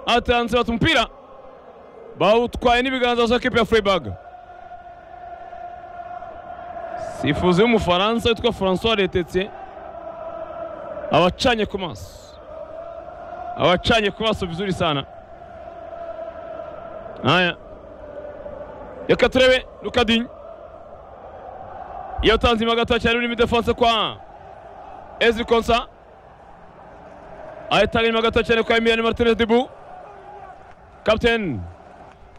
atanze bata umupira bawutwaye n'ibiganza bya kipe ya Freiburg sifuzi w'umufaransa witwa francois retetse abacanye ku maso abacanye ku maso vizuri sana haya reka turebe rukadinyi iyo utanze imagatoya cyane urimo idefanse kwa ezri konsa ahita inyuma gato cyane kwa emiliano martinez dibu kapiteni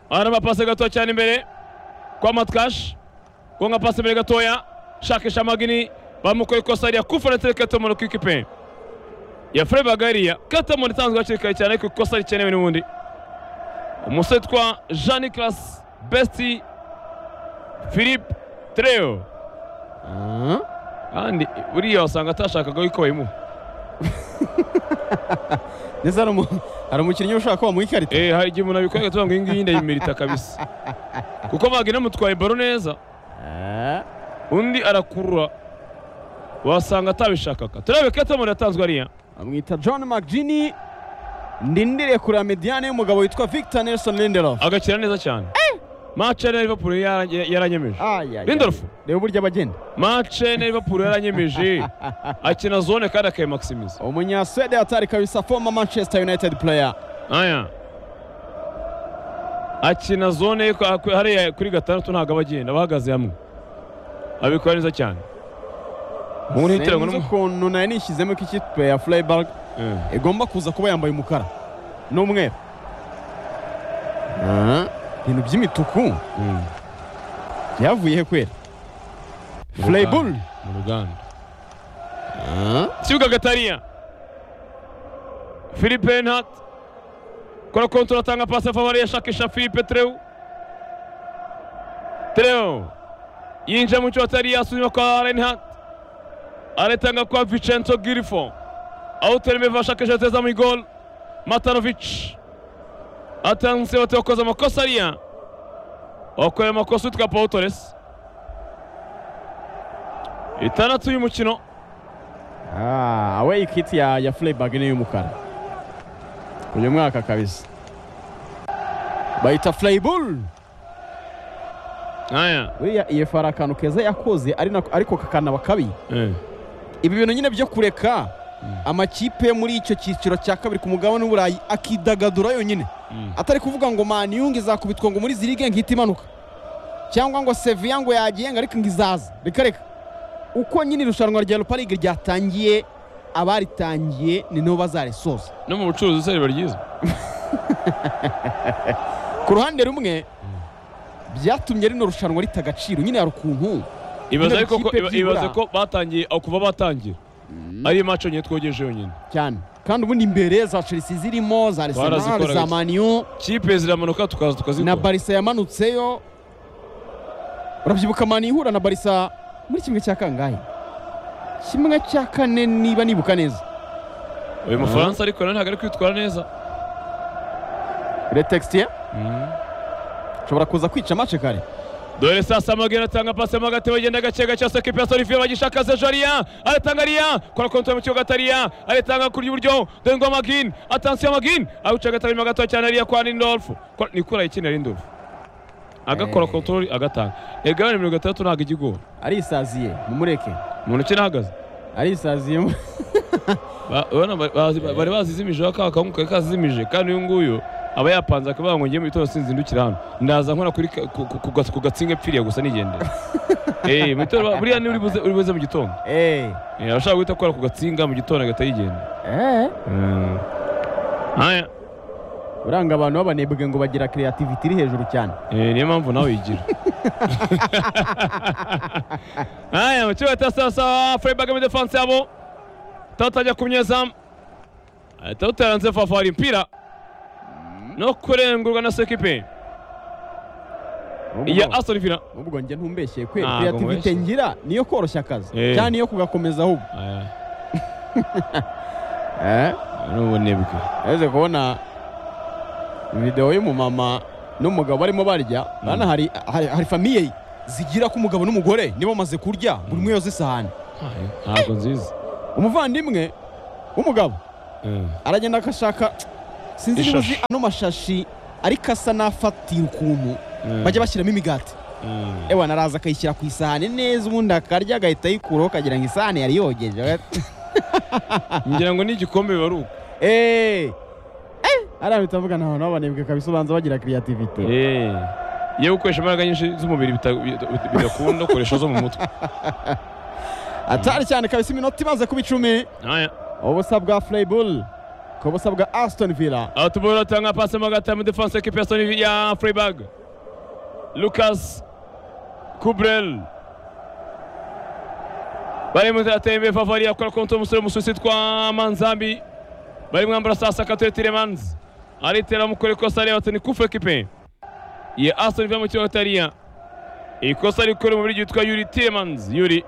arama pase gato cyane imbere kwa matkash gonga pase imbere gatoya shakisha magini bamukoye ikosa rya kufaretire katamoni ku ikipe ya freiburg hariya katamoni itanzwe hakiri kare cyane ku ikosa rikenewe n'ubundi umusore twa jean nicolas besti philippe treo kandi buriya wasanga atashakaga yuko bayimuha ndetse hari umukinnyi ushobora kuba mu ikarita eh hari igihe umuntu abikora agatuvuga ngo iyi ngiyi ndayimerita kabisa kuko bagenda mutwaye baro neza undi arakurura wasanga atabishakaga turebe ketamoni yatanzwe ariya bamwita john mcgini ndindire kureba mediyane y'umugabo witwa victor nelson lindelof agakira neza cyane mace na liverpool yarange- yaranyemeje Lindelof. reba uburyo abagenda mace na liverpool yaranyemeje akina zone kandi akayimaximiza umunyaswede atari kabisa former manchester united player aya akina zone ye kwa- kwa- hariya kuri gatandatu ntabwo aba agenda bahagaze hamwe abikora neza cyane umuntu yitiranywe sinzi n'umuntu ukuntu nari nishyizemo ko ikipe ya freiburg igomba kuza kuba yambaye umukara n'umweru ibintu by'imituku byavuye he kwera freiburg mu ruganda kibuga gatariya philippe henhat kora kontura atanga pasi favori yashakisha philippe treu treu yinjira mu cyuho atariya asuzuma kwa renhat aretanga kwa vicento girifo awuteremevu ashakisha teza mu igol matanovic atanze bati wakoze amakosa ariya wakorera amakosa witwa paul torres itandatu y'umukino Ah, away kit ya, ya Freiburg ni y'umukara uyu mwaka kabisa bayita Freiburg aya buriya EFR akantu keza yakoze ari nako- ariko kakanaba kabi eh. ibi bintu nyine byo kureka amakipe yo muri icyo cyiciro cya kabiri ku mugabane w'uburayi akidagadura yonyine Mm. atari kuvuga ngo mani ngo izakubitwa ngo muri zirige ngihita imanuka cyangwa ngo seviya ngo yagenga ariko ngo izaza reka reka uko nyine irushanwa rya Europa League ryatangiye abaritangiye ni nabo bazarisoza no mu bucuruzi se riba ryiza ku ruhande rumwe byatumye rino rushanwa rita agaciro nyine hari ukuntu ibaze Bino ariko ko bikipe iba- byibura. ibaze ko batangiye aho kuva batangira ari maco nyine twogeje yonyine cyane kandi ubundi imbere za chelsea zirimo za arsenal Barazikora za gake. maniyu kipe ziramanuka tukaza na tukazikora barisa yamanutseyo urabyibuka mani ihura na barisa muri kimwe cya kangahe kimwe cya kane niba nibuka neza uyu mufaransa ariko nanone ntabwo ari kwitwara neza retextie ushobora kuza kwica mace kare dore sasa magera atanga pasi mo hagati bagenda gake gake hasa kipe ya sorifiyo bagishaka zejariya aratanga ariya kora kontra mu kibuga atariya aratanga kurya iburyo dore ngo magin atansiyo magin awuca agatanga inyuma gato cyane ariya kwa rindolfu Kwa- ni kura ikinira rindolfu agakora Eh. kontorori agatanga egare mirongo itandatu ntabwo igigora arisaziye mumureke mu ntoki nahagaze arisaziye mu- Ba- urabona ba- bazi- ba- bari bazizimije bakaba kanguka kazimije kandi uyu nguyu aba yapanze akavuga ngo ngiye mu gitondo sinzindukira hano ndaza nkora kuri ka- ku- ku- ku gas- ku gatsinga epfiriye gusa nigendera eh mu gitondo ba- buriya ni uri buze uri buze mu gitondo Eh, eh arashaka guhita akora ku gatsinga mu gitondo agahita yigenda eh. haya uranga abantu b'abanebwe ngo bagira kreativiti iri hejuru cyane eh niyo mpamvu nawe yigira haya mu kibuga cya sasa Freiburg mu defense yabo tatajya ku munyezamu ahita utaranze fafari impira no kurengurwa na sekipe Ubwo- ya Aston Villa ubwo njye ntumbeshyeye kwe Ntago kreativite nkweshye. ngira niyo koroshya akazi Eh. cyane niyo kugakomeza ahubwo aya eh? n'ubunebwe Uretse kubona videwo y'umumama n'umugabo barimo barya hano hari, hari, hari famiye zigira ko umugabo n'umugore niba bamaze kurya buri umwe yoza isahani ntabwo nziza umuvandimwe w'umugabo Eh, aragenda agashaka sinzi niba uzi Ishashi. ano mashashi ariko asa n'afatira ukuntu bajya bashyiramo imigati Mm. ewana araza akayishyira ku isahani neza ubundi akarya agahita ayikuraho akagira ngo isahani yari yogeje ngira ngo n'igikombe biba ari uko eee ariya bita mvuga ntahantu habanebwe kabisobanza bagira kiriyativite Eh. yewe ukoresha imbaraga nyinshi z'umubiri bita- bita- bidakunda ukoresha zo mu mutwe atari cyane kabisa iminota imaze kuba icumi Aya. ubusa bwa fureyibule ku busa bwa asitoni vila aho tubona batanga pasi mo hagati ya mudefanse ekipi ya Sony ya Freiburg Lucas Kubrel barimo ateye imbere favari yakora konti umusore w'umususi witwa Manzambi barimo ambara saa saka tuye Tilemans aritera mukora ikosa areba ati ni kufu ekipe ya Aston Villa mu kibuga tariya ikosa rikora mu biryo yitwa Yuri Tilemans Yuri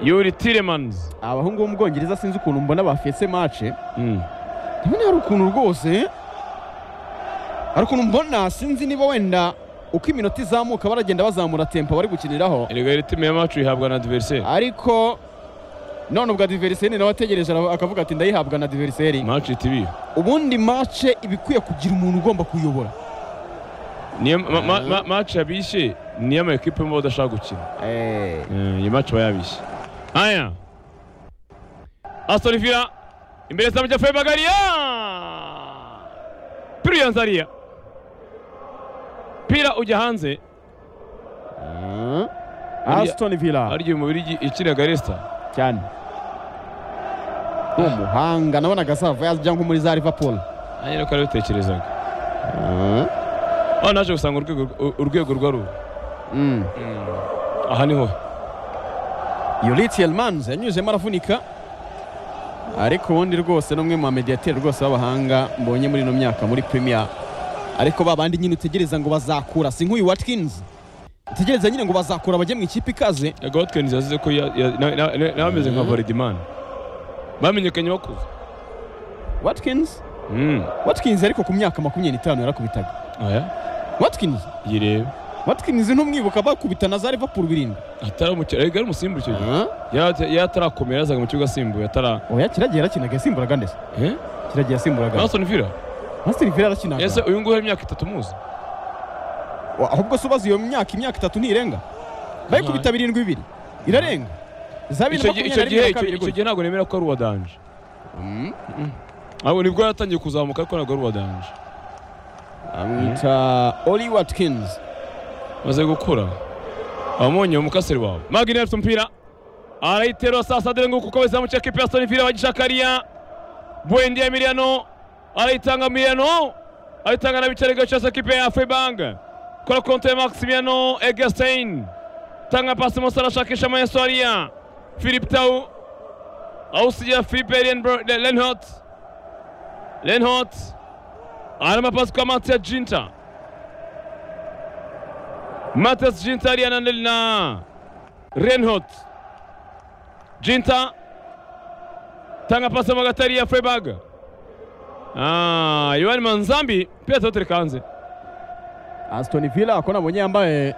Yuri Tilemans abahungu bo mu bwongereza sinzi ukuntu mbona bafese mace Mm. ndabona hari ukuntu rwose hari ukuntu mbona sinzi niba wenda uko iminota izamuka baragenda bazamura tempo bari gukiniraho Erega iri timu ya macu ihabwa na adversaire ariko none ubwo diveriseri nawe ategereje ara- akavuga ati ndayihabwa na diveriseri macu TV ubundi mace iba ikwiye kugira umuntu ugomba kuyobora niyo ma- ma- ma- match yabishe niyo ama ekipe mba badashaka gukina Eh, iyi match aba yabishe haya Aston Villa imbere zamu cya Freiburg ariya Piriyanz ariya Pira ujya hanze asitoni vila aryo mu birigi ikinaga Leicester cyane ni umuhanga nabonaga azava yajya nko muri za livapuro nanjye niko nabitekerezaga aho naje gusanga urwego urwego rwa ruba aha niho yuriti elmanze yanyuzemo aravunika ariko ubundi rwose n'umwe mu bamediyateri rwose b'abahanga mbonye muri ino myaka muri premier ariko ba bandi nyine utegereza ngo bazakura si nk'uyu watkins utegereza nyine ngo bazakura bajye mu ikipe ikaze yaga Watkins yazize ko ya- ya- na- na- na- n'abameze nka Mhm. Varidimana bamenyekanye bakuze watkins Mm. watkins ariko ku myaka makumyabiri n'itanu yarakubitaga aya watkins yireba watkins ntumwibuka bakubita na za liverpool birindwi ataramukira rega ari umusimbu icyo gihe Yari- yari atarakomera yazaga mu kibuga asimbuye atara oya kiragiye yarakinaga yasimburaga ndetse Eh? kiragiye yasimburaga Aston Villa masiteri vila yarakinaga ese uyu nguyu hari imyaka itatu muzi Wa- ahubwo se ubaze iyo myaka imyaka itatu ntirenga bayikubita birindwi bibiri irarenga za icyo bibiri na gihe makumyabiri icyo gihe na rimwe na kabiri icyo gutya. gihe ntabwo nemera ko ari uwa danje Mm. ahubwo nibwo yatangiye kuzamuka ariko ntabwo ari uwa danje bamwita oli watkins maze gukura abamonye umukasiri wawe magini afite umupira arayiterura sasa dore nguko uko bazamu cya kipe ya Aston Villa bagishaka ariya Buendia Emiliano arayitanga Emiliano arayitanga na Bicari Gacaca kipe ya Freiburg kora konti ya Maximiano Egerstein tanga pasi Musa arashakisha Mayeso ariya Philip Tau awusigira Philippe Lenbro- Le- Lenhot Lenhot arama pasi kwa Mattia Ginter Matas Jinta aliyananeli na Reinhold Jinta tanga pasi mu hagati hariya Freiburg Ah, Yohani Manzambi pia atatereka hanze asitoni vila ako nabonye yambaye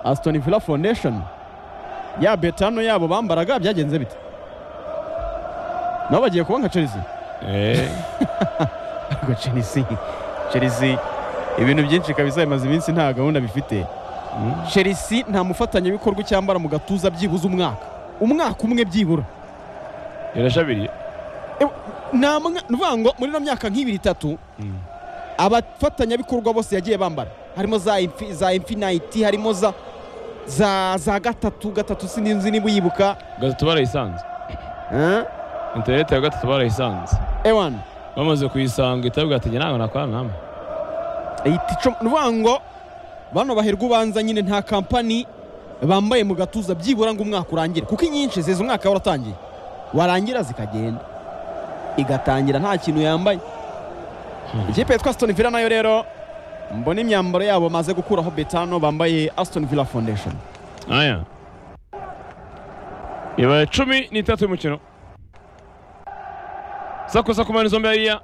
asitoni vila fondesheni ya betano yabo bambaraga byagenze bite nabo bagiye kuba nka chelsea eh ariko chelsea chelsea ibintu byinshi kabisa bimaze iminsi nta gahunda bifite mm. chelsea nta mufatanyabikorwa cyambara mu gatuza byibuze umwaka umwaka umwe byibura irashabiriye nta mwa- ni ukuvuga ngo muri ino myaka nk'ibiri itatu Mm. abafatanyabikorwa bose yagiye bambara harimo za imfi, za infinite harimo za za za gatatu gatatu sinzi niba uyibuka gatatu barayisanze interineti ya gatatu barayisanze ewan bamaze kuyisanga itabwa ati ntabwo nakorana namwe ihita ico ni ukuvuga ngo bano baherwa ubanza nyine nta kampani bambaye mu gatuza byibura ngo umwaka urangire kuko inyinshi ziza umwaka waratangiye warangira zikagenda igatangira nta kintu yambaye ikipe yitwa Aston Villa nayo rero mbona imyambaro yabo bamaze gukuraho betano bambaye Aston Villa Foundation aya ibara cumi n'itatu y'umukino sakosa ku manizo mbere hariya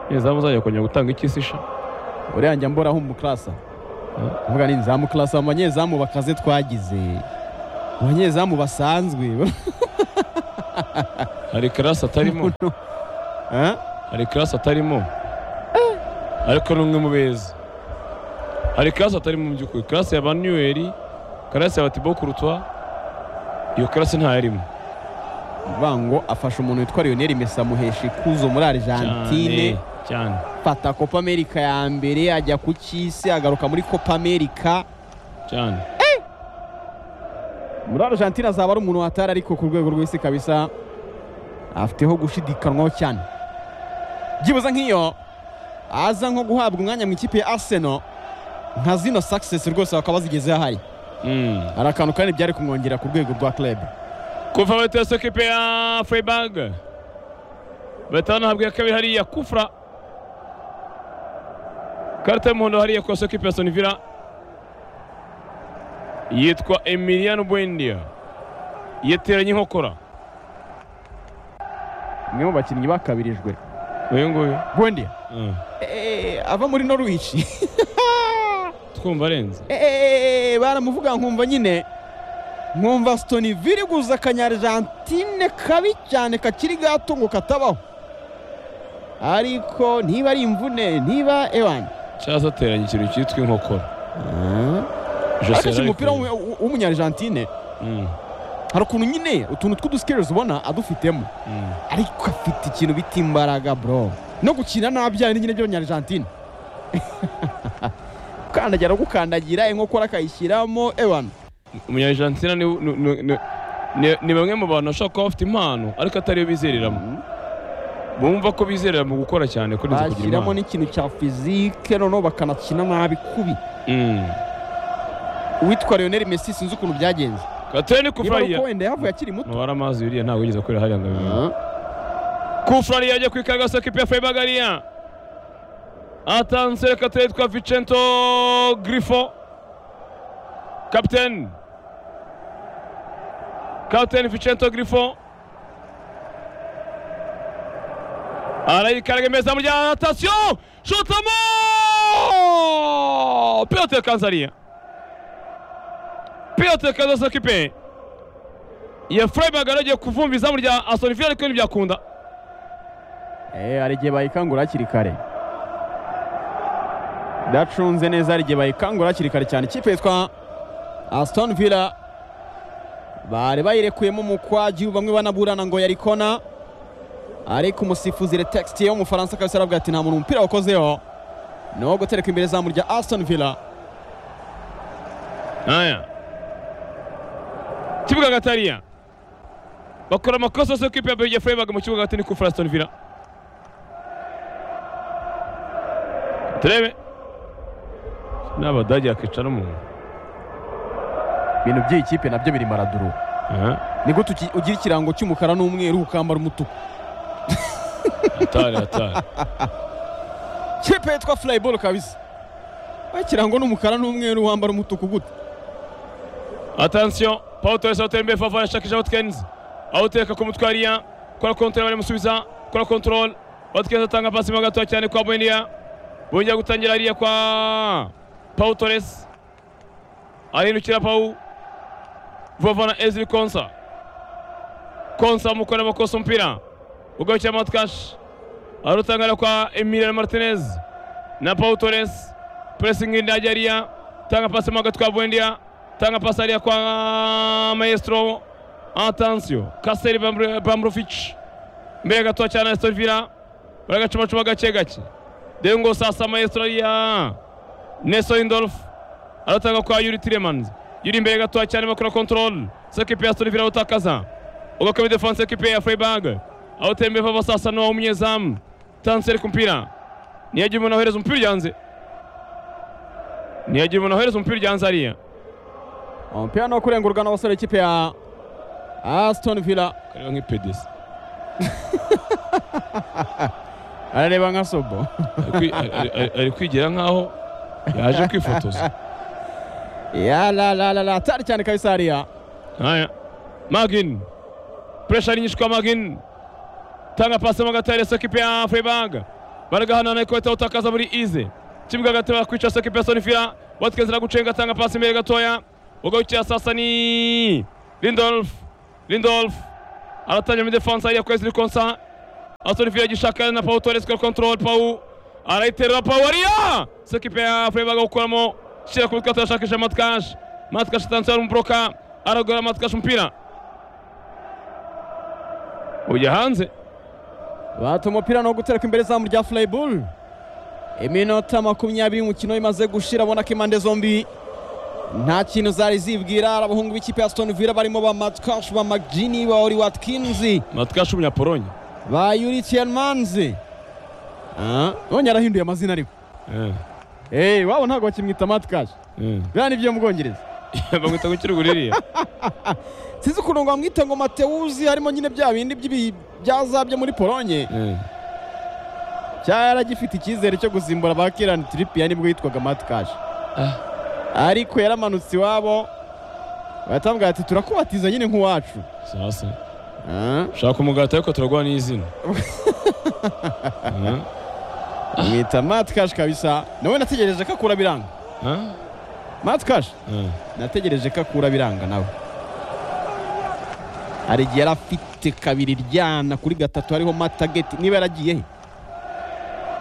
izamu zajya kongera gutanga iki se sha uriya njya mbora aho umukarasa avuga ni nzamu karasa mu banyezamu bakaze twagize abanyezamu basanzwe hari karasi atarimo hari karasi atarimo ariko ni umwe mu beza hari karasi atarimo mu by'ukuri karasi ya ba neweri karasi ya batibo kurutwa iyo karasi ntayarimo vango afasha umuntu witwa lionel mesa muheshi kuzo muri cyane argentine cyane fata copa america ya mbere ajya ku cy'isi agaruka muri copa america cyane muri argentine azaba ari umuntu watari ariko ku rwego rw'isi kabisa afiteho gushidikanywaho cyane byibuze nk'iyo aza nko guhabwa umwanya mu ikipe ya arsenal nka zino success rwose bakaba bazigeze ahari Mm. hari akantu kandi byari kumwongera ku rwego rwa club kuva bahita sokipe ya freiburg bahita banahabwa iya kabiri hariya kufra karita y'umuhondo hariya kwa sokipe ya sonivira yitwa emiliano buendia yateranye inkokora umwe mu bakinnyi bakabirijwe uyu nguyu gwendia Mm. ava muri norwich twumva arenze Eh, baramuvuga nkumva nyine nkumva sitoni viriguza akanyarjantine kabi cyane kakiri gato ngo katabaho ariko niba ari imvune niba ewanyi cyangwa ateranye ikintu cyitwa inkokora Jose akashe umupira yarabikoze. w'umu- w'umunyarijantine Mm, hari ukuntu nyine utuntu tw'udusikerizi ubona adufitemo mm. ariko afite ikintu bita imbaraga bro no gukina nabi cyane nyine by'abanyarjantine gukandagira gukandagira inkokora akayishyiramo ewana umunyajantina ni, ni, ni, ni, ni- ni bamwe mu bantu bashobora kuba bafite impano ariko atariyo bizereranamo bumva ko bizerera mu gukora cyane kurenza kugira bashyiramo impano n'ikintu cya fizike noneho bakanakina nabi kubi Mm. uwitwa lionel messi sinzi ukuntu byagenze kateni niba ari kufurahia uko wenda yahavuye akiri muto nubara amazi yuriya ntabwo yigeze akorera hariya ngo abimenye kufurahia ajya kwikaga sokipe ya freiburg hariya atanze kateni yitwa vicento grifo kapiteni kapiteni vicento grifo arayikaraga imeza mu rya atasiyo shutamo pilote kanze hariya pilote kanze sokipe ya freiburg aragiye kuvumva izamu rya aston villa ariko ntibyakunda Eh, hari igihe bayikangura hakiri kare idacunze neza hari igihe bayikangura hakiri kare cyane ikipe yitwa aston villa bari bayirekuyemo umukwaji bamwe banaburana ngo yari kona ariko umusifuzi retextie w'umufaransa kabisa aravuga ati nta muntu umupira wakozeho ni uwo gutereka imbere izamu rya aston villa aya kibuga hagati hariya bakora amakosa yose kipe ya Belgium Freiburg mu kibuga hagati ni kufura Aston Villa turebe n'abadage yakicara umuntu ibintu by'iyi kipe nabyo biri maraduru Aha, ni gute uki- ugira ikirango cy'umukara n'umweru ukambara umutuku hatari hatari kipe yitwa furayiboro kabisa aho ikirango n'umukara n'umweru wambara umutuku gute Attention, Paul Torres atera imbere Favara ashakisha Watkins. Awuteka ku mutwe hariya, kora kontere baramusubiza, kora control. Watkins atanga pasi mo gato cyane kwa Buendia. Bongera gutangira hariya kwa Paul Torres. Ahindukira Paul. Vavana Ezri Konsa. Konsa mukora amakosa umupira. Ugarukira Matkash. Arutangara kwa Emiliano Martinez. Na Paul Torres. Pressing indajya hariya. Tanga pasi mo gato kwa Buendia tanga pasi hariya kwa maestro atansiyo kaseri bambrofic mbere gato cyane Aston Villa baragacumacuma gake gake dengo sasa maestro hariya Nelson Indolf aratanga kwa Yuri Tiremans Yuri mbere gato cyane bakora control sekipe ya Aston Villa utakaza ugakaba defense ekipe ya Freiburg aho tembe baba sasa no umunyezamu tanseri kumpira niyagira umuntu ahereza umupira yanze niyagira umuntu ahereza umupira yanze hariya umupira ni uwo kurengurwa n'abasore ikipe ya asitoni vila kareba nk'ipedesi arareba nka sobo Ari kwi- ari- ari- ari kwigira nk'aho yaje kwifotoza yaralarara atari cyane kabisa hariya haya magin puresha ari nyinshi kwa magin tanga pasi mo gatare sokipe ya freiburg baragahanana ariko bahita bawutakaza muri ize kibuga hagati bakwica sokipe ya sonifira watkins aragucenga atanga pasi imbere gatoya ugarukira sasa ni lindolf lindolf aratangira muri defansa hariya kwezi konsa asonifile agishaka na pawu toresi kwa kontrol pawu arayiterura pawu hariya sekipe ya avuye bagakuramo shyira ku mitwe turashakisha matkash matkash atanze hari umuboroka aragura matkash umupira ujya hanze bata umupira no gutereka imbere izamu rya furayiburu iminota makumyabiri umukino imaze gushira abona ko impande zombi nta kintu zari zibwira ari abahungu b'ikipe ya Aston Villa barimo ba matkash ba magini ba ori watkinzi matkash umunyapolonye ba yuritian manzi Ah, none yarahinduye amazina ariko Eh, Eh, wabo ntabwo bakimwita matkash eh. biriya ni byo mu bwongereza bamwita gukira ururiye sinzi ukuntu ngo bamwite ngo matewuzi harimo nyine bya bindi by'ibi- byaza byo muri polonye cyari agifite icyizere cyo gusimbura ba kirani tiripiya nibwo yitwaga matkash ariko yaramanutse iwabo baratambwira ati turakubatiza nyine nk'uwacu sasa Ah, shaka umugati ariko turaguha n'izina Eh, mwita matkash kabisa nawe nategereje ko akura biranga eh, matkash eh. nategereje ko akura biranga nawe hari igihe yari afite kabiri ryana kuri gatatu hariho matageti niba yaragiye he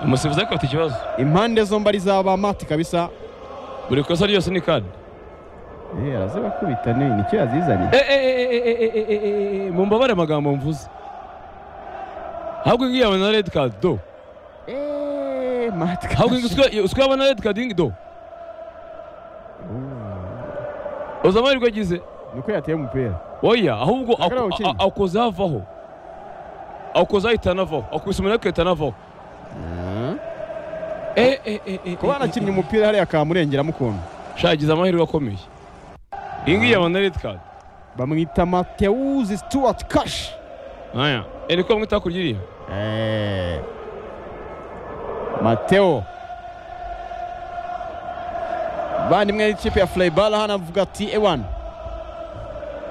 umusifuzi ariko afite ikibazo impande zombi ari zaba mati kabisa buri kosa ryose ni kadi Eh, arazibakubita ni nicyo yazizanye mumbabare amagambo mvuze ahubwo ngiye abona red card do Eh, mati ahubwo kabisa. uswe abona red card ingi do uzi amahirwe agize niko yateye umupira oya ahubwo Akara awukina. awukoze havaho awukoze ahita anavaho awukubise umuntu agahita anavaho Eh, eh, eh, eh, kuba eh, anakinnye eh, umupira hariya akamurengeramo ukuntu eh. Sha, agize amahirwe akomeye iyi ngiyi abona red card bamwita matewuzi stuart kashi aya eriko bamwita hakurya iriya mateo bandi mwe n'ikipe ya furayibara hano avuga ati ewan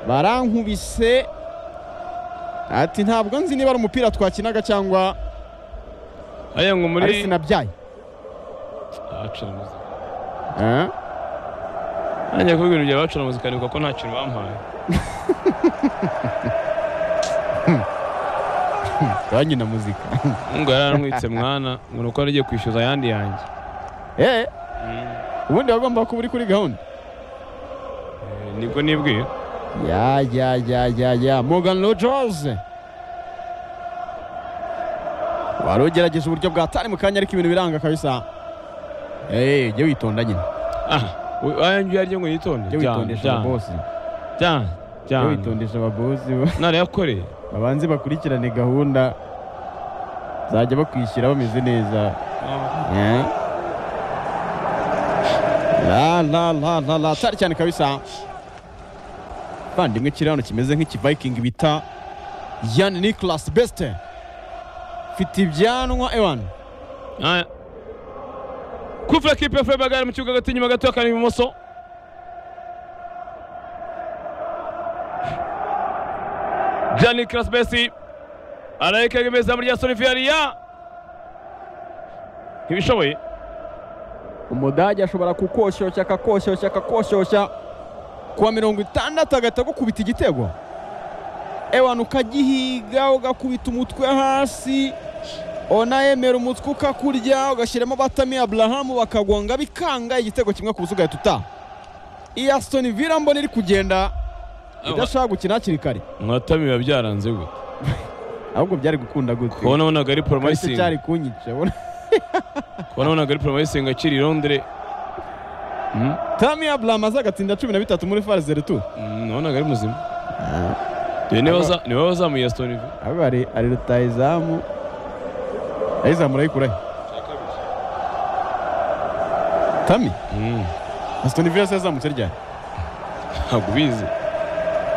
barankubise ati ntabwo nzi niba ari umupira twakinaga cyangwa hariya ngo muri ari sinabyaye acana muzika Eh? nanjye kuvuga ibintu bya bacana muzika nibuka ko nta kintu bampaye banki na muzika ngo yaranwitse mwana ngo ni uko yari agiye kwishyuza ayandi yanjye Eh, ubundi wagomba kuba uri kuri gahunda Eh, nibwo nibwiye ya ya ya ya ya morgan rogers wari ugerageje uburyo bwa tari mu kanya ariko ibintu biranga kabisa Eh, jya witonda nyine aha we- aya ngiyo yaryo ngo yitonde jya jyana witondesha jyana ababosi jyana jya jyana witondesha ababosi narayakoreye babanze bakurikirane gahunda zajya bakwishyira bameze neza Eh? la la la la la cyane cyane kabisa bandimwe kiri hano kimeze nk'ikiviking bita yan nicolas beste mfite ibyanwa ewan aya kufura kipe ya fureba gare mu kibuga hagati inyuma gato akana ibumoso jani karasibesi arayikega izamu rya soliviyariya ntibishoboye umudage ashobora kukoshyushya akakoshyushya akakoshyushya kuwa mirongo itandatu agahita agukubita igitego ewan ukagihiga ugakubita umutwe hasi onayemera umutwe ukakurya ugashyiramo batami aburahamu bakagonga bikanga igitego kimwe ku buso ugahita utaha iyi asitoni vila mbona iri kugenda idashaka gukina hakiri kare mwatami biba byaranze gute ahubwo byari gukunda gute kubona abonaga ari Ariko poromayisingi cyari kunyica kubona abonaga ari poromayisingi akiri i londres tami aburahamu aza agatsinda cumi na bitatu muri fari zeru tu nabonaga ari muzima Dore niba baza- niba bazamuye asitoni ahubwo hari hari rutayizamu ayizamu urayikura he tami asitoni vila se yazamutse ryari ntabwo ubizi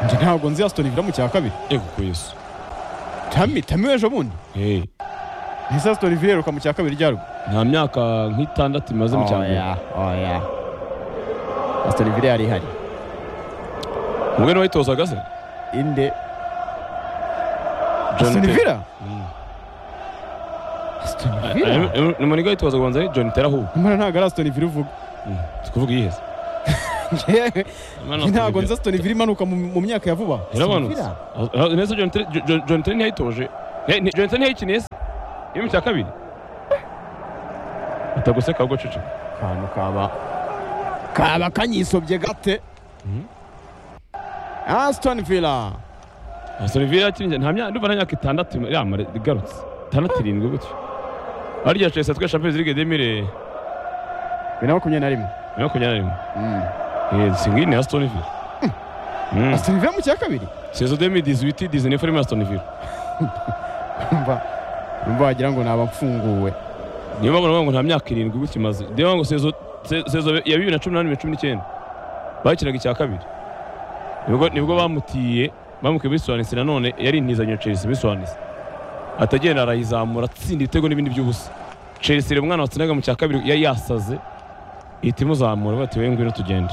njye ntabwo nzi asitoni vila mu cya kabiri yego ku yesu tami tami w'ejo bundi Eh, ese asitoni vila iheruka mu cya kabiri ryari ubwo nta myaka nk'itandatu imaze mu cya mbere oya asitoni vila yari ihari mubwe n'uwayitozaga se inde John asitoni Terry. vila Mm. asitoni Ah, vila ah, ni muniga yitoza kubanza ari john terahubwo amara ntabwo ari asitoni vila uvuga tukuvuga iyiheze ntabwo nzi Aston Villa imanuka mu- mu myaka ya vuba irabanutse Aston Villa? neza John Terry- Jo- Jo- John Terry ntiyayitoje Eh, ni- John Terry ntiyayikiniye se igihugu cya kabiri ataguseka ahubwo cece akantu kaba kaba kanyisobye gate Aston Villa Aston Villa yakinnye nta myaka ndumva nta myaka itandatu ima- yamara igarutse itandatu irindwi gutyo harya Chelsea yatwaye Champions League demire bibiri na makumyabiri na rimwe makumyabiri na rimwe singi ni Aston Villa Mm. Aston Villa mu cya kabiri saison 2018 19 irimo Aston Villa umva umva wagira ngo naba mfunguwe niyo mpamvu navuga ngo nta myaka irindwi gutyo imaze niyo mpamvu ngo saison se- saison ya bibiri na cumi n'umunani bibiri na cumi n'icyenda bakinaga icya kabiri nibwo nibwo bamutiye bamukiye bisobanutse nanone yari intizanyo ya Chelsea bisobanutse atagenda arayizamura atsinda ibitego n'ibindi by'ubusa Chelsea rero umwana watsinaga mu cya kabiri yari yasaze ihita imuzamura bati we ngwino tugende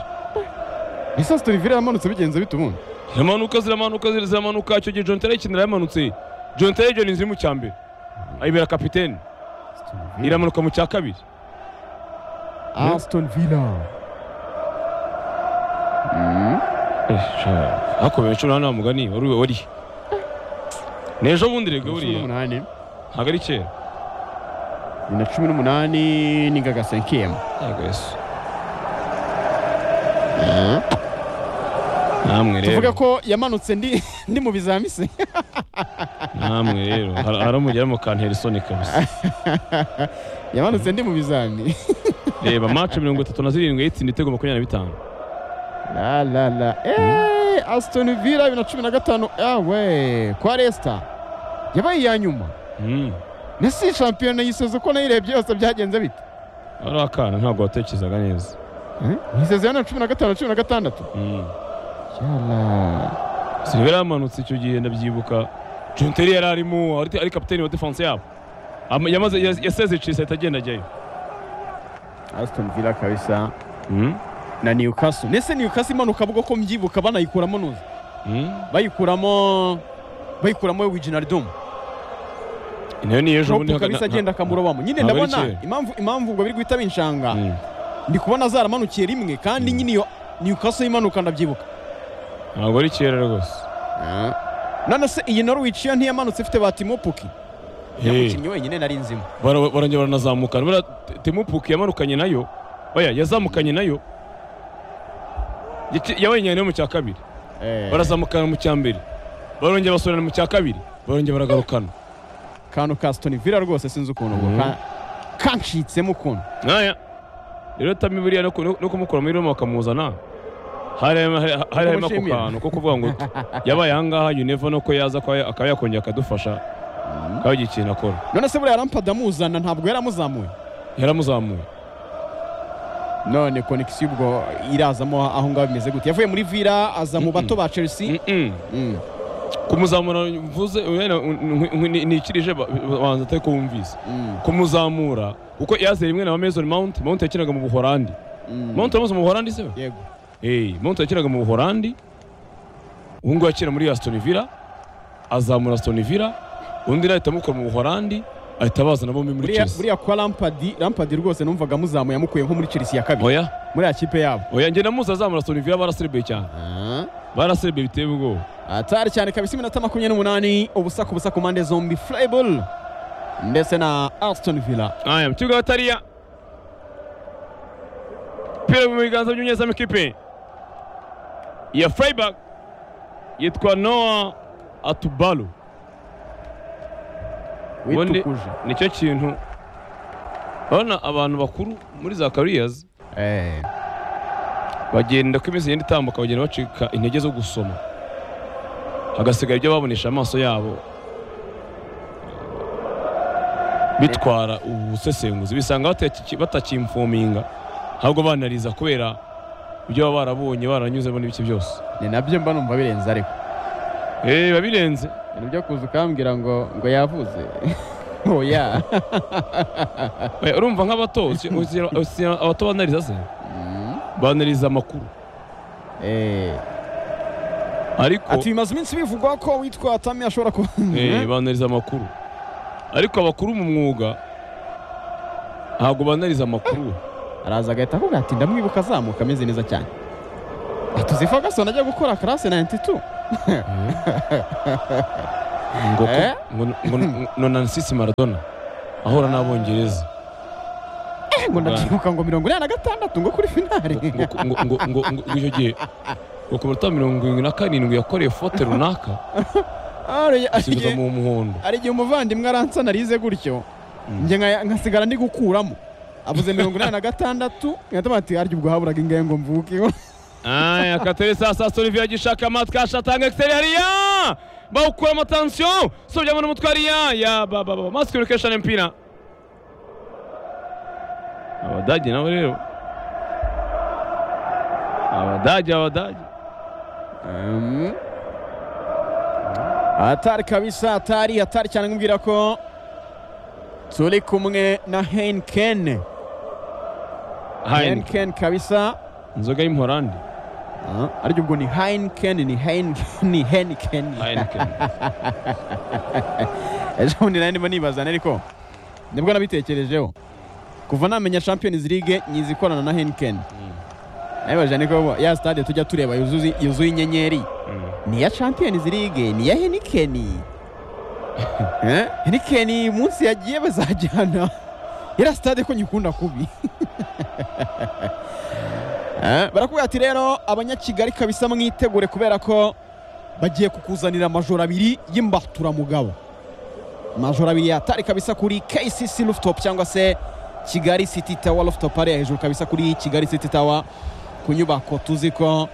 ese Aston Villa yamanutse bigenze bite ubundi ziramanuka ziramanuka zir- ziramanuka icyo gihe John Terry ikinira yamanutse John Terry John inzira mu cya mbere ayibera kapitene iramanuka mu cya kabiri Aston Villa hakomeye cumi n'umunani wa mugani wari wari ni ejo bundi rege cumi buriya n'umunani ntabwo ari kera ni na cumi n'umunani ni gaga senkiyemu yego yesu namwe tuvuge rero ko yamanutse ndi ndi mu bizamise namwe rero Har- hari umugera mu kantera isoni kabisa yamanutse ndi mu bizami reba match mirongo itatu na zirindwi yitsinda ibitego makumyabiri na bitanu la la la Eh, Aston Villa bibiri na cumi na gatanu awe kwa Leicester yabaye iya nyuma Mm. nasi shampiyona yisoza uko nayirebye yose byagenze bite wari akana ntabwo watekerezaga neza yiseze na cumi na gatanu cumi na gatandatu Mm. yala silivera yamanutse icyo gihe ndabyibuka John Terry yari arimo ari ari kapiteni wa defense yabo Ama- yamaze yas- yaseze Chelsea ahita agenda ajyayo Aston Villa kabisa Mm. na Newcastle nese Newcastle imanuka bwo ko mbyibuka banayikuramo nuzi Mm. bayikuramo bayikuramo Wijnaldum nayo ni ejo Klopp bundi kabisa agenda akamurobamo nyine ntabwo ari ndabona kera. impamvu impamvu ngo biri guhita binshanga Mm. ndi kubona zaramanukiye rimwe kandi Mm. nyine iyo Newcastle imanuka ndabyibuka ntabwo ari kera rwose none se iyi Norwich yo ntiyamanutse ifite ba Timo Pukki Eh, umukinnyi wenyine nari nzimo bara- barongera baranazamukana buriya T- Timo Pukki yamanukanye nayo oya yazamukanye nayo Yaki- yabaye nyine mu cya kabiri barazamukana mu cya mbere barongera basubirana mu cya kabiri barongera baragarukana kantu ka Aston Villa rwose sinzi ukuntu ubwo Mm. ka- kancitsemo ukuntu nkaya rero tami buriya no ku- no kumukura muri Roma bakamuzana hari hari- hari harimo ako Kumushimira. kantu ko kuvuga ngo yabaye ahangaha you never know ko yaza akaba ya- akaba yakongera akadufasha akaba yagira ikintu akora none se buriya Lampard amuzana ntabwo yaramuzamuye yaramuzamuye none konekisiyo ubwo irazamo aho ngaho bimeze gute yavuye muri Villa aza mu bato ba Chelsea Mm-mm. Mm. kumuzamura mvuze wenda nikirije banza atari kumvise Mm. kumuzamura kuko yaze rimwe na Mason Mount Mount yakinaga mu Buholandi Mm. Mount yamuze mu Buholandi se we? yego eh Mount yakinaga mu Buholandi ubu ngubu akina muri Aston Villa azamura Aston Villa undi nawe ahita amukura mu Buholandi ahita bazana bombi muri buriya Chelsea buriya kwa Lampard Lampard rwose numvaga amuzamuye amukuye nko muri Chelsea ya kabiri oya muri ya kipe yabo oya njye namuze azamura Aston Villa baraserebeye cyane baraserebeye biteye ubwoba atari cyane kabisa iminota makumyabiri n'umunani ubusa ku busa ku mpande zombi Freiburg ndetse na Aston Villa aya mu kibuga batariya umupira mu biganza by'umunyezamu ikipe ya Freiburg yitwa Noah Atubalo Ubundi- witukuje nicyo kintu urabona abantu bakuru muri za kariyazi Eh, bagenda ko iminsi igenda itambuka bagenda bacika intege zo gusoma hagasigara ibyo babonesha amaso yabo bitwara ubusesenguzi bisanga bataki- batakimfominga ahubwo banariza kubera ibyo baba barabonye baranyuzemo n'ibiki byose ni nabyo mba numva birenze ariko eee biba birenze ibintu byo kuza ukambwira ngo ngo yavuze oya Oya, urumva nk'abato usi- usi- usi- abato banariza se Mm, banariza amakuru eh. ariko ati bimaze iminsi bivugwa ko witwa Tami ashobora kuba Eh, banariza amakuru ariko abakuru mu mwuga ntabwo banariza amakuru araza agahita akubwira ati ndamwibuka azamuka ameze neza cyane tuzi ferguson ajya gukora karase 92 ngo Eh? ngo ngo- ngo nansisi maradona ahura n'abongereza Eh, ngo ndabyibuka ngo mirongo inani na gatandatu ngo kuri finale ngo ngo- ngo ngo ngo ngo icyo gihe ngo ku minota mirongo irindwi na karindwi yakoreye fote runaka Ari- ari asubiza igihe- mu muhondo hari igihe umuvandimwe aransana arize gutyo Mm. njye nka- nkasigara ndi gukuramo avuze mirongo inani na gatandatu nkahita ati arya ubwo haburaga ingahe ngo mvuke aya kateri sasa Olivier agishaka amatwi atanga exterior bawukuramo tansiyo sojya muri umutwe hariya ya baba baba masi communication mpira abadage nabo rero abadage abadage Um, hatari kabisa hatari hatari cyane nkubwira ko turi kumwe na henken Heineken henken kabisa inzoga y'umuholandi Ah, ariko ubwo ni henken ni henken ni henken Heineken ejo bundi nari ndimo nibaza ariko nibwo nabitekerejeho kuva namenya champions league nyizi ikorana na henken nabibaje niko ya stade tujya tureba yuzuye yuzuye inyenyeri Mm. ni iya champions league ni iya henikeni Eh, henikeni munsi yagiye bazajyana iriya sitade ko nyikunda kubi Eh, barakubwira ati rero abanyakigali kabisa mwitegure kubera ko bagiye kukuzanira amajoro abiri y'imbaturamugabo amajoro abiri yatari kabisa kuri kcc rooftop cyangwa se kigali city tower rooftop hariya hejuru kabisa kuri kigali city tower ku nyubako tuzi ko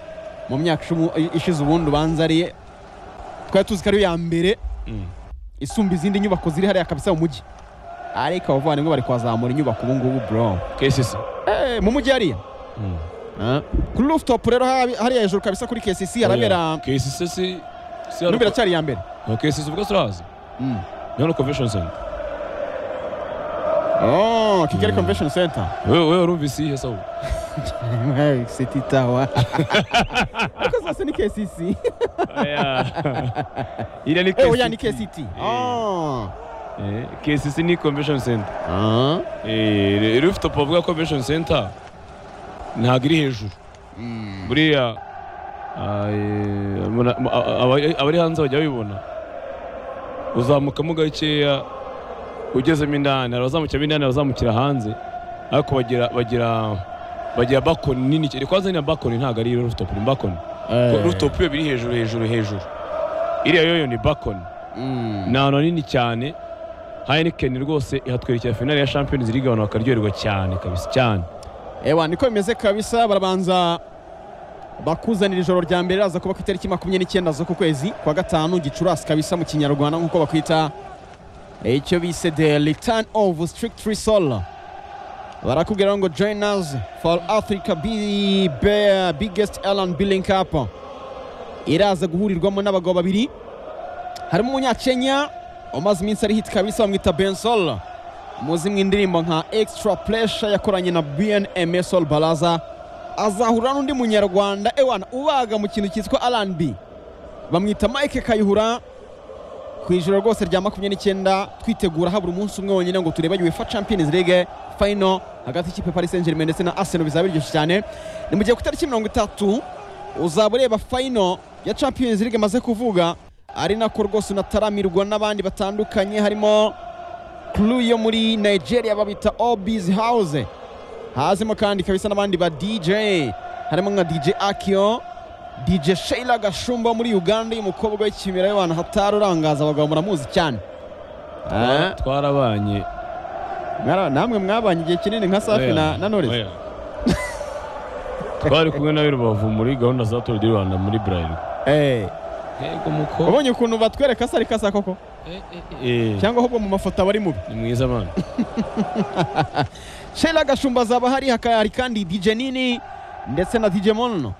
mu myaka icumi- ishize ubundi ubanza ari twari tuzi ko ariyo ya mbere Mm. isumba izindi nyubako ziri hariya kabisa mu mujyi ariko abavandimwe bari kuhazamura inyubako ubu ngubu bro KCC Eh, mu mujyi hariya Mm. Ah. kuri rooftop rero hari- hariya hejuru kabisa kuri kcc harabera KCC si si n'ubu iracyari iya mbere No, KCC ubwo sirazi Mm. Nyono Convention Center Oh, kigali Mm. convention center wewe wewe urumvise iyihe sawa city tower ariko zose ni kcc iriya ni Eh, oya ni kct Eh. Oh. Eh, KCC ni convention center Ah. Eh, rooftop bavuga convention center ntabwo iri hejuru Mm. buriya ah, eh, muna- mu- a- a- abari- abari hanze bajya babibona uzamukamo gakeya ugezemo indani hari abazamukiramo indani hari abazamukira hanze ariko bagira bagira bagira bakoni nini cyane kwanza ni bakoni ntabwo ari rooftop ni bakoni Eh. rooftop iyo biri hejuru hejuru hejuru iriya yoyo ni bakoni Mm. ni ahantu hanini cyane Heineken rwose ihatwerekera finale ya Champions League abantu bakaryoherwa cyane kabisa cyane ewa niko bimeze kabisa barabanza bakuzanira ijoro rya mbere raza kuba ku itariki makumyabiri n'icyenda z'uku kwezi kwa gatanu gicurasi kabisa mu kinyarwanda nk'uko bakwita eh, icyo bise the return of strict resol barakubwira rero ngo join us for africa Bi- Be- biggest airline billing cup iraza guhurirwamo n'abagabo babiri harimo umunyakenya umaze iminsi ari hit kabisa bamwita bensol muzi mu indirimbo nka extra pressure yakoranye na bnms all baraza azahura n'undi munyarwanda ewana ubaga mu kintu cyitwa rnb bamwita mike kayihura ku ijoro rwose rya makumyabiri n'icyenda twitegura habura umunsi umwe wonyine ngo turebe uefa champions league final hagati y'ikipe ya paris saint germain ndetse na arsenal bizaba biryoshye cyane ni mu gihe ku itariki mirongo itatu uzaba ureba final ya champions league maze kuvuga ari nako rwose unataramirwa n'abandi batandukanye harimo kuru yo muri nigeria babita obis house hazimo kandi kabisa n'abandi ba dj harimo nka dj akio dj sheila gashumba wo muri uganda y'umukobwa w'ikimera y'abantu hatari urangaza abagabo muramuzi cyane Ah, twarabanye mwara- namwe mwabanye igihe kinini nka safi na, na knowless. Oya. twari kumwe nawe i rubavu muri gahunda za tour du rwanda muri buralirwa Eh, yego muko ubonye ukuntu batwereka sari kasa koko Eh, cyangwa ahubwo mu mafoto aba ari mubi ni mwiza mwana Sheila Gashumba azaba hari hakari kandi DJ Nini ndetse na DJ Mono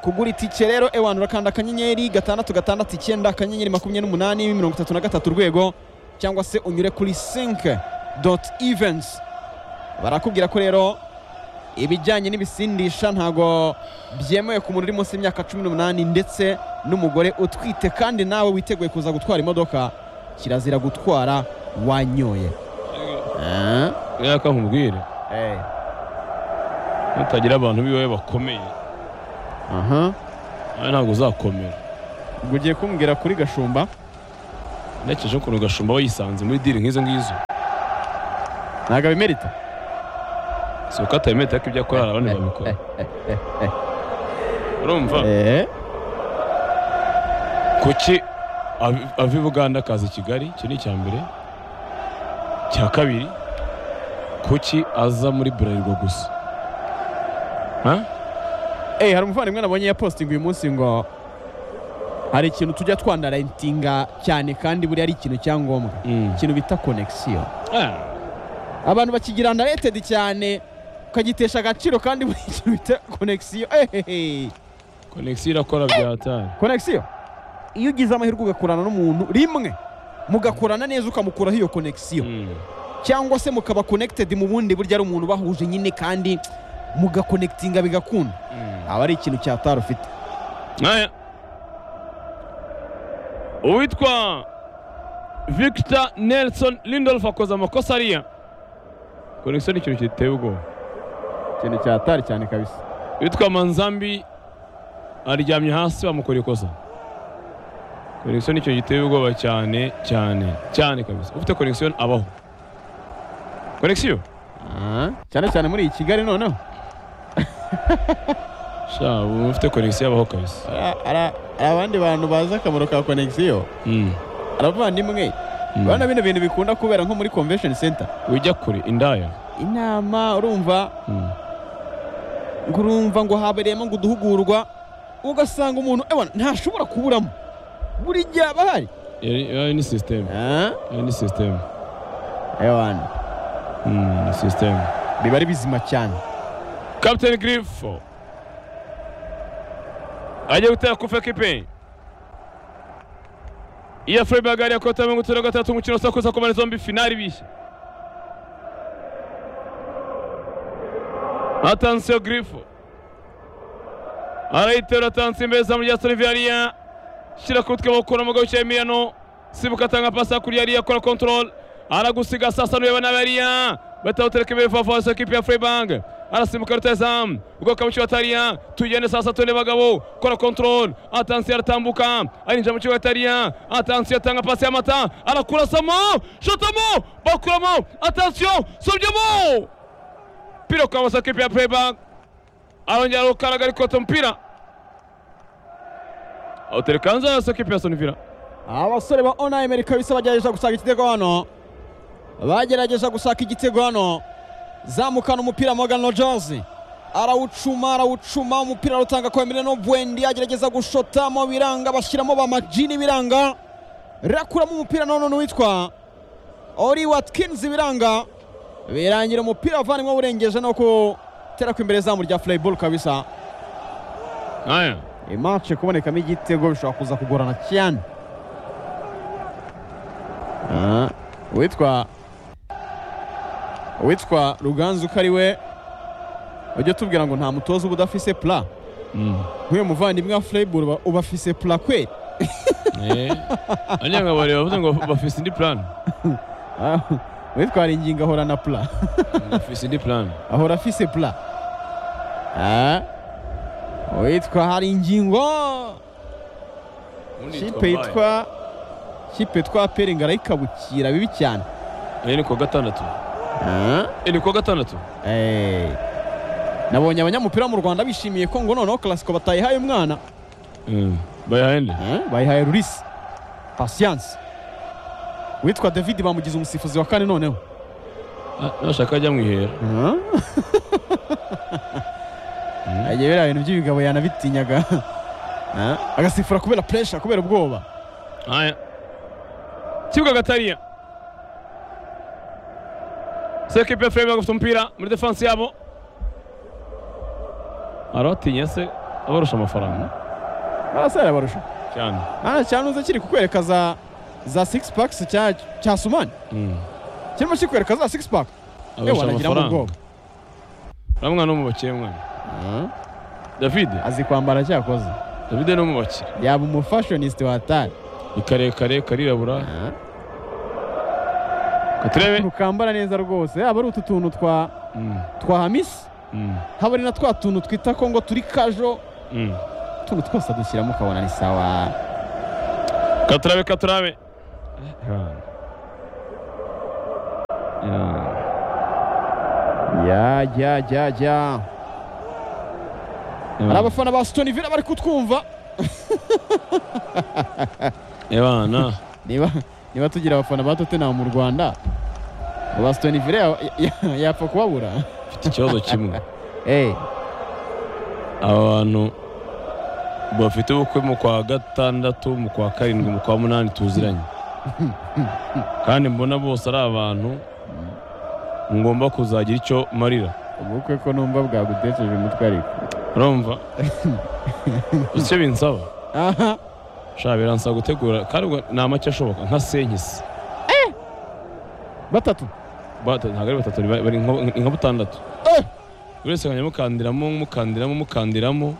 kugura itike rero ewana urakanda akanyenyeri gatandatu gatandatu icyenda akanyenyeri makumyabiri n'umunani mirongo itatu na gatatu urwego cyangwa se unyure kuri sinke doti ivensi barakubwira ko rero ibijyanye n'ibisindisha ntago byemewe ku muntu uri munsi y'imyaka cumi n'umunani ndetse n'umugore utwite kandi nawe witeguye kuza gutwara imodoka kirazira gutwara wanyoye Ah, yaka nkubwire eh. nutagira abantu biwe bakomeye aha nawe ntabwo uzakomera ubwo ugiye kumbwira kuri gashumba nekeje ukuntu gashumba aba yisanze muri diri nk'izo ngizo ntabwo abimerita si uko atayimeta ariko ibyo akora hari abandi babikora urumva eee kuki abi- ava i buganda akaza i kigali iki ni icya mbere icya kabiri kuki aza muri burarirwa gusa Ha? Eh, hari umuvandimwe nabonye yapostinga uyu munsi ngo hari ikintu tujya twandarayitinga cyane kandi buriya ari ikintu cya ngombwa Mm. ikintu bita konegisiyo Ah, abantu bakigira andaretedi cyane ukagitesha agaciro kandi buri ikintu bita konegisiyo ehehe konegisiyo irakora bya hatari konegisiyo iyo ugize amahirwe ugakorana n'umuntu rimwe mugakorana neza ukamukuraho iyo konegisiyo Mm. cyangwa se mukaba konegitedi mu bundi buryo ari umuntu bahuje nyine kandi mugakonegitinga bigakunda Mm. aba ari ikintu cyatari ufite Aya. uwitwa victor nelson lindolf akoze amakosa ariya konegisiyo ni ikintu giteye ubwoba ikintu cyatari cyane kabisa witwa manzambi aryamye hasi bamukora ikosa konegisiyo ni ikintu giteye ubwoba cyane cyane cyane kabisa ufite konegisiyo abaho konegisiyo Ah, cyane cyane muri iyi kigali noneho sha ubu ufite konegisiyo abaho kabisa Ara- ara- hari abandi bantu bazi akamaro ka konegisiyo Mm, aravandimwe mm. urabona bino bintu bikunda kubera nko muri convention center ujya kure indaya inama urumva Mm, ngo urumva ngo habereyemo ngo uduhugurwa ugasanga umuntu ebona ntashobora kuburamo buri gihe aba ahari yari- yari ni sisiteme Ah, yari ni sisiteme ewana Mm, ni sisiteme biba ari bizima cyane Captain Griff ajya gutera kufa kipe iya Freiburg ya kota mirongo itatu na gatatu umukino usakuza ku mpande zombi finali bishya atansiyo Griff arayitera atansiyo imbere izamu rya Solivariya shyira ku mutwe w'ukura umugabo wicaye Emiliano sibuka atanga pasi hakurya yariya akora control aragusiga sasa nureba nabi yariya batawutereka imbere favorisi ekipi ya Freiburg arasimbuka rutazamu ubwoko mu kibuga atariya tugende sasa tune bagabo kora control atansiyo aratambuka arinjira mu kibuga atariya atansiyo atanga pasi y'amata arakurasamo shotamo bakuramo atansiyo sobyamo pira kwa wasa ekipi ya Freiburg arongera arukaraga ariko tumupira awutereka hanze wasa ekipi ya Sonivira abasore ba ona amerika bisa bagerageza gusaka igitego hano bagerageza gusaka igitego hano zamukana umupira Morgan Rogers arawucuma arawucuma umupira arutanga kwa Emiliano Bwendi agerageza gushotamo biranga bashyiramo ba Majini biranga rakuramo umupira none witwa Ori Watkins biranga birangira umupira avanyemo awurengeje no gutera ku imbere zamu rya Freiburg kabisa aya imace kubonekamo igitego bishobora kuza kugorana cyane Ah, uwitwa uwitwa ruganzu ko ari we ujya tubwira ngo nta mutoza uba udafise pula mm. nk'uyu muvandimwe wa Freiburg uba- uba afise pula kweli anyanga bareba bavuze ngo bafise indi plan Ah, uwitwa hari ingingo ahora na pula bafise indi plan ahora afise pula Ah, uwitwa hari ingingo kipe yitwa kipe twa peringa arayikabukira bibi cyane ni kuwa gatandatu Ah, Eh, ni kuwa gatandatu eh. nabonye abanyamupira mu rwanda bishimiye ko ngo noneho karasiko batayihaye umwana Mm, bayahaye nde Eh, bayihaye rurisi pasiyanse witwa david bamugize umusifuzi wa kane noneho Ah, nashaka ajya mu ihera Mm. agiye biriya bintu by'ibigabo yanabitinyaga Eh, agasifura kubera puresha kubera ubwoba aya kibuga gatariya sekipe ya Freiburg bafite umupira muri defansi yabo arabatinya se abarusha amafaranga arasara barusha cyane hano cyanuze kiri kukwereka za za six packs cya cya sumani Mm. kirimo kikwereka za six pack abarusha wanagiramo amafaranga ubwoba uriya mwana wo mu bakire mwana Eh, david azi kwambara cyakoze david ni wo mu bakire yaba umufashonisite watari ni karekare karirabura ukuntu katurebe ukambara neza rwose haba ari utu tuntu twa Mm, twa hamisi mm. haba ari na twa tuntu twita ko ngo turi kajo Mm. utuntu twose adushyiramo ukabona ni sawa katurabe katurabe ya ya ya ya hari abafana ba Stone Villa bari kutwumva ebana niba niba tugira abafana ba Tottenham mu Rwanda ba Stone Villa ya- ya- yapfa kubabura mfite ikibazo kimwe eh aba bantu bafite ubukwe mu kwa gatandatu mu kwa karindwi mu kwa munani tuziranye kandi mbona bose ari abantu ngomba kuzagira icyo marira ubukwe ko numva bwagutejeje umutwe ariko urumva icyo binsaba aha shaka biransaba gutegura kandi ubwo ni amake ashoboka nka senkisi batatu Bata- ntabwo ari batatu bari- bari nka- nka butandatu Eh! buri wese akajya amukandiramo umukandiramo umukandiramo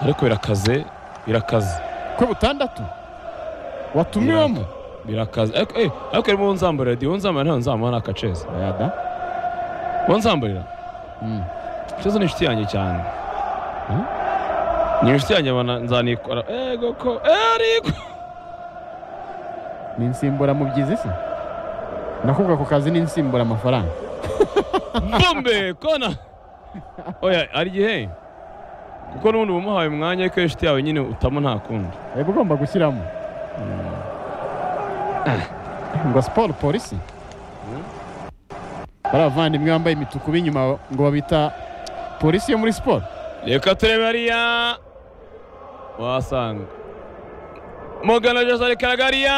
ariko birakaze birakaze kwe butandatu watumiwemo birakaze ariko eh, ariko harimo uwo nzambarira diyo uwo nzambarira ntawe nzamara ni akaceza yada uwo nzambarira Mm. Ceza ni inshuti yanjye cyane Hmm? ni inshuti yanjye abana nzanikora ego ko eh, ariko ni insimbura mu byizi se nakubwa ku kazi ni insimbura amafaranga bombe kona oya ari igihe kuko n'ubundi uba umuhaye umwanya ariko iyo inshuti yawe nyine utamo nta kundi yego ugomba gushyiramo ngo siporo polisi bariya bavandimwe bambaye imituku b'inyuma ngo babita polisi yo muri siporo reka turebe hariya wasanga mugana jose reka hariya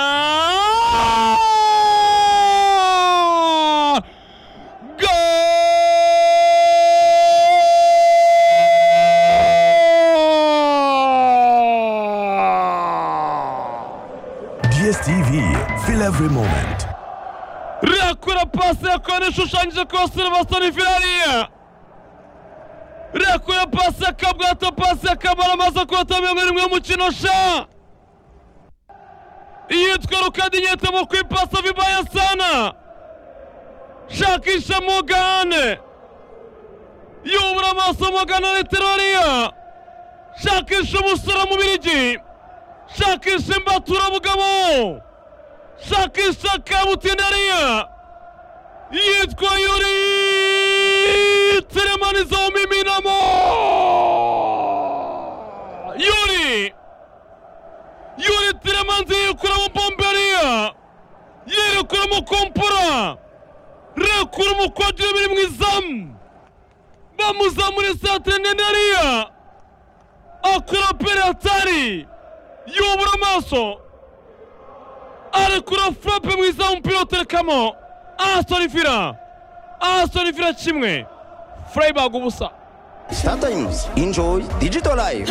Goal! DSTV, feel every moment. Rakura pasi yakora ishushanyije ku basore ba Sony Ferrari. Rakura pasi yakabwata pasi yakabara amaze kurota mirongo irindwi y'umukino sha. Iyitwa Rukadinyete mu kwipasa vibaya sana. Shakisha Mogane. Yubura amaso Mogane ari teroriya. Shakisha umusore mu birigi. Shakisha imbatura mugabo. shakisha kabutinariya yitwa yuri teremani zawumiminamo yuri yuri teremanzi yikura mu bomberiya yirikura mu kompura rekura mu kwadira biri mu izamu bamuzamura isatire nenariya akura peratari yubura amaso arekura furape mu izamu umupira uterekamo ahasorifira ahasorifira kimwe fureyibaga ubusa Startimes, enjoy digital life.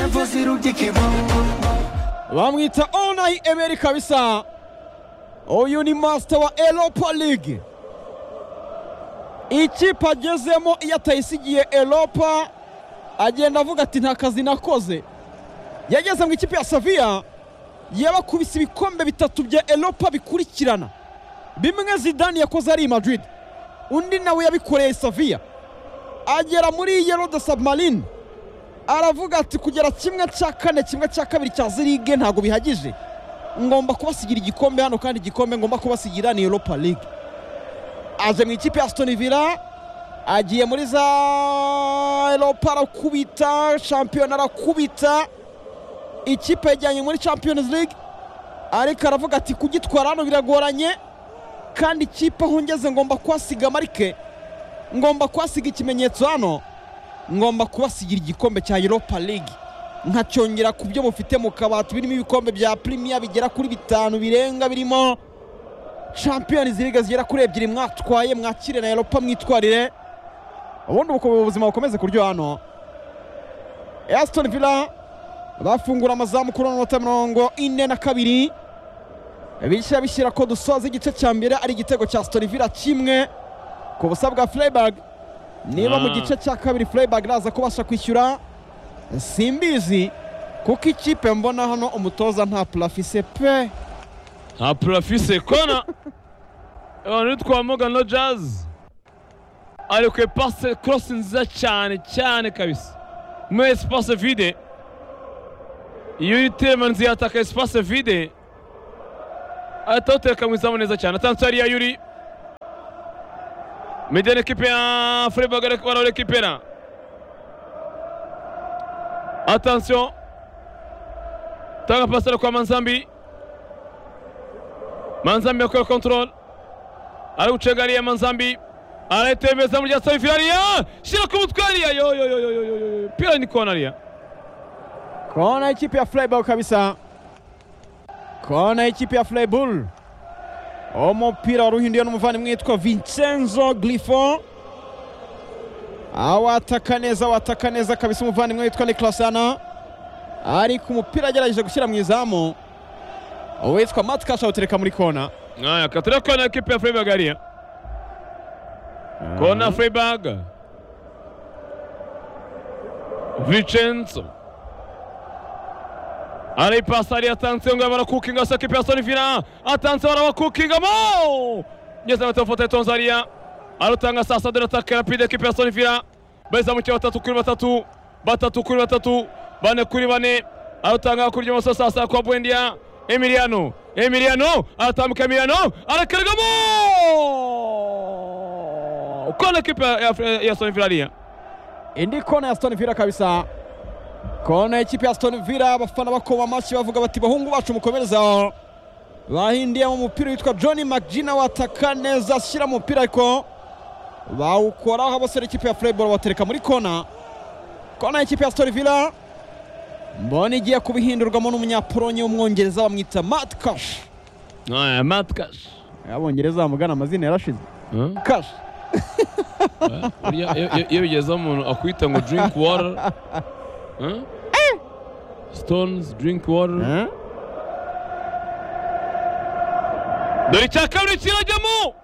bamwita onayi emeri kabisa uyu ni masita wa eropa ligue ikipe agezemo iyo atayisigiye eropa agenda avuga ati nta kazi nakoze yageze mu ikipe ya saviya yabakubise ibikombe bitatu bya eropa bikurikirana bimwe zidani yakoze ari i madrid undi nawe yabikoreye saviya agera muri yero de submarine aravuga ati kugera kimwe cya kane kimwe cya kabiri cya zirige ntabwo bihagije ngomba kubasigira igikombe hano kandi igikombe ngomba kubasigira ni europa league aje mu ikipe ya stone villa agiye muri za europa arakubita shampiyona arakubita ikipe yajyanye muri champions league ariko aravuga ati kugitwara hano biragoranye kandi ikipe aho ngeze ngomba kuhasiga marike ngomba kuhasiga ikimenyetso hano ngomba kubasigira igikombe cya Europa League nkacyongera ku byo mufite mu kabati birimo ibikombe bya Premier bigera kuri bitanu birenga birimo Champions League zigera kuri ebyiri mwatwaye mwakire na Europa mwitwarire ubundi ubu ubuzima bukomeze kuryo hano Aston Villa bafungura amazamu kuri amanota mirongo ine na kabiri bishyira bishyira ko dusoza igice cya mbere ari igitego cya Aston Villa kimwe ku busa bwa Freiburg niba mu Ah. gice cya kabiri Freiburg naza kubasha kwishyura simbizi kuko ikipe mbona hano umutoza nta purafise pe nta purafise kona abantu twa mogano jazi ari ku ipasi korosi nziza cyane cyane kabisa mu espace vide iyo temanzi yataka espace vide atawutereka mu izamu neza cyane atanze hariya yuri mede l'equipe ya Freiburg ariko bararekipera attention tanga pasi kwa Manzambi Manzambi akora control ari gucenga hariya Manzambi aratembeza mu rya Safi hariya shyira ku mutwe hariya yo yo yo yo yo yo, yo pira ni kona hariya Kona ya ikipe ya Freiburg kabisa. Kona ya ikipe ya Freiburg. Umupira waruhinduye n'umuvandimwe witwa Vincenzo Grifo. Awataka neza, awataka neza kabisa umuvandimwe witwa Nicolas Ana. Ariko umupira agerageje gushyira mu izamu. Uwitwa Matt Cash awutereka muri kona. Haya, katira kona ya kipe ya Freiburg hariya. Kona ya Freiburg. Vincenzo. Arayipasa hariya atanze ngo barakukinga sa kipe ya Solivina. Atanze barabakukinga mo. Nyeza batafuta itonza hariya. Arutanga sasa dore ataka rapide kipe ya Solivina. Beza mu cyo batatu kuri batatu. Batatu kuri batatu. Bane kuri bane. Arutanga kurya maso sasa kwa Buendia. Emiliano. Emiliano aratambuka Emiliano arakaragamo kona kipe ya, ya, ya Aston Villa hariya Indi kona ya Aston Villa kabisa. Kona ya ikipe ya Aston Villa abafana bakoma amashyi bavuga bati bahungu bacu mukomereza aho. Bahindiyemo umupira witwa John McGina wataka neza ashyira mu mupira ariko bawukoraho abasore ikipe ya Freiburg batereka muri kona. Kona ya ikipe ya Aston Villa mbona igiye kubihindurwamo n'umunyapolonye w'umwongereza bamwita Matt Cash. aya Matt Cash Abongereza bamugana amazina yarashize. Huh? Cash. Iyo- iyo- iyo bigeze aho umuntu akwita ngo drink water Huh? stones drink water Eh? dore icya kabiri kirajyamo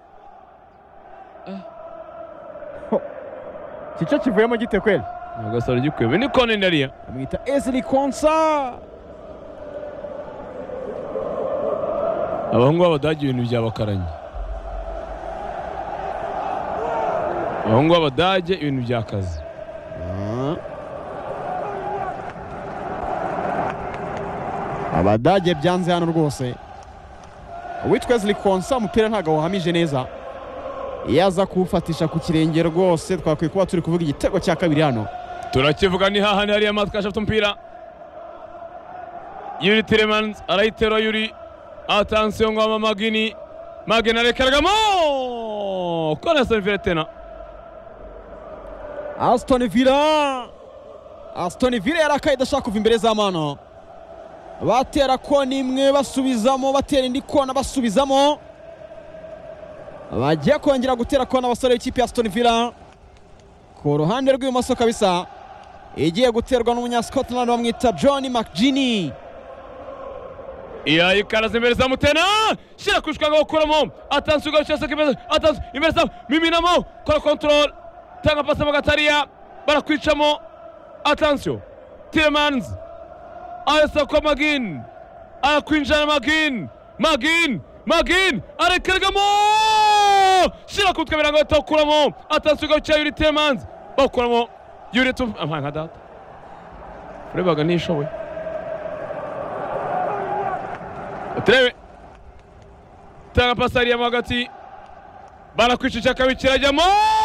Kico kivuyemo gite kweli? agasaro gikwebe ni kona indi hariya amwita Ezri Konsa abahungu b'abadage ibintu byabakaranye abahungu b'abadage ibintu byakaze abadage byanze hano rwose uwitwa Ezri Konsa umupira ntabwo wahamije neza iyo aza kuwufatisha ku kirenge rwose twakwiye kuba turi kuvuga igitego cya kabiri hano turakivuga ni hahandi hariya matkashi afite umupira yuri tiremanzi arayitera yuri atansiyo ngo ama magini magini arekaragamo kora sevire tena Aston Villa Aston Villa yarakaye idashaka kuva imbere z'amano batera kona imwe basubizamo batera indi kona basubizamo bagiye kongera gutera kona abasore b'ikipe ya Aston Villa ku ruhande rw'ibumoso kabisa igiye guterwa n'umunya Scotland bamwita John McGini iya ikaraza imbere za mutena shyira ku ishwanga gukuramo atansiyo ugarushya seka imbere atansiyo imbere za miminamo kora kontorore tanga pasi mu gatariya barakwicamo atansiyo tiremanzi arasa kwa magini arakwinjirana magini magini magini arakeragamo shyira ku twe birango batakuramo atansiyo ugarushya yuri tiremanzi bakuramo yuri tu ampa nka data urebaga ntishoboye turebe tanga pasari ya hagati barakwicisha kabiri kirajyamo